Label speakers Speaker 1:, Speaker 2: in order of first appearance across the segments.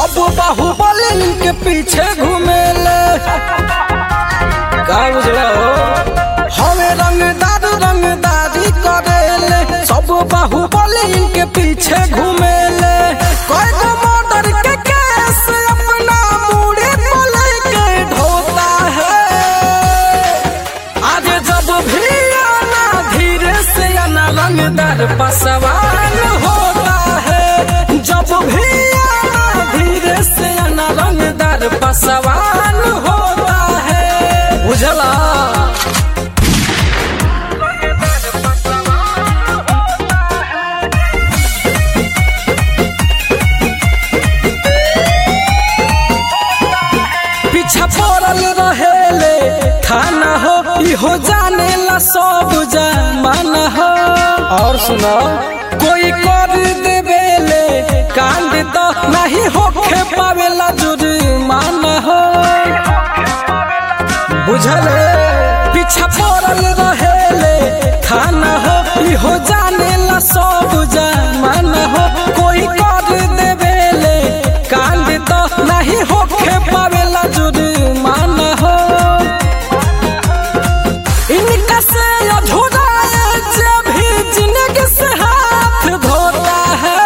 Speaker 1: सब बाहुबली के पीछे घूमेले का बुझला हो हवे रंगदार रंगदारी करेले सब बाहुबली के पीछे घूमेले कोई तो मर्डर के केस अपना मुड़ी पर लेके ढोता है आज जब भी आना धीरे से आना रंगदार पसवान होता है जब भी आना धीरे से आना रंगदार पसवान होता है बुझला पीछा पड़ल रहेले थाना हो इहो जाने ला सब जमाना हो और सुनो कोई कर देवेले कांड तो नहीं होखे पावेला जुर्माना हो बुझले पीछा पड़ल रहेले थाना हो इहो जाने ला सब जमाना हो कोई कर देवेले कांड तो नहीं होखे पावेला जुर्माना हो इनका से अधूरा है जब भी जिंदगी से हाथ धोता है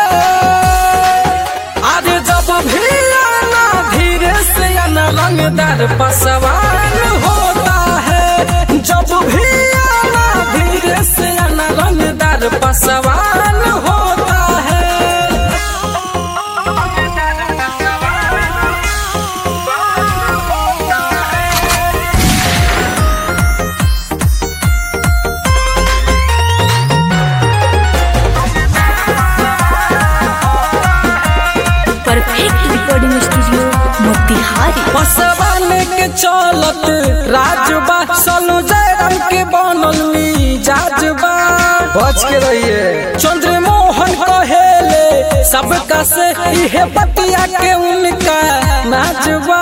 Speaker 1: आज जब भी आना धीरे से आना रंगदार पसवान होता है जब भी आना धीरे से आना रंगदार पसवान होता है
Speaker 2: perfect recording studio Motihari
Speaker 1: Paswan के चलत राजबा सलू जयराम के बनल जाजबा बच के रहिए चंद्रमोहन कहेले सबका से इहे बतिया के उनका नाचबा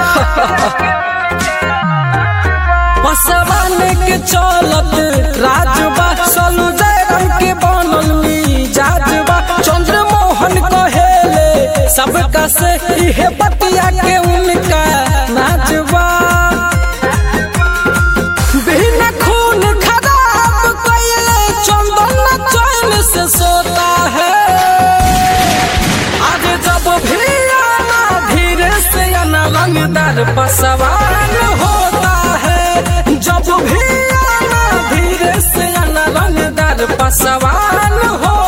Speaker 1: पसवान के चलत राजबा सलू जयराम के बनल जाजबा चंद्रमोहन कहेले सबका से इहे बतिया के उनका नाचबा बिना खून खराब कइले चंदन चैन से सोता है आज जब भी आना धीरे से आना रंगदार पसवान होता है जब भी आना धीरे से आना रंगदार पसवान होता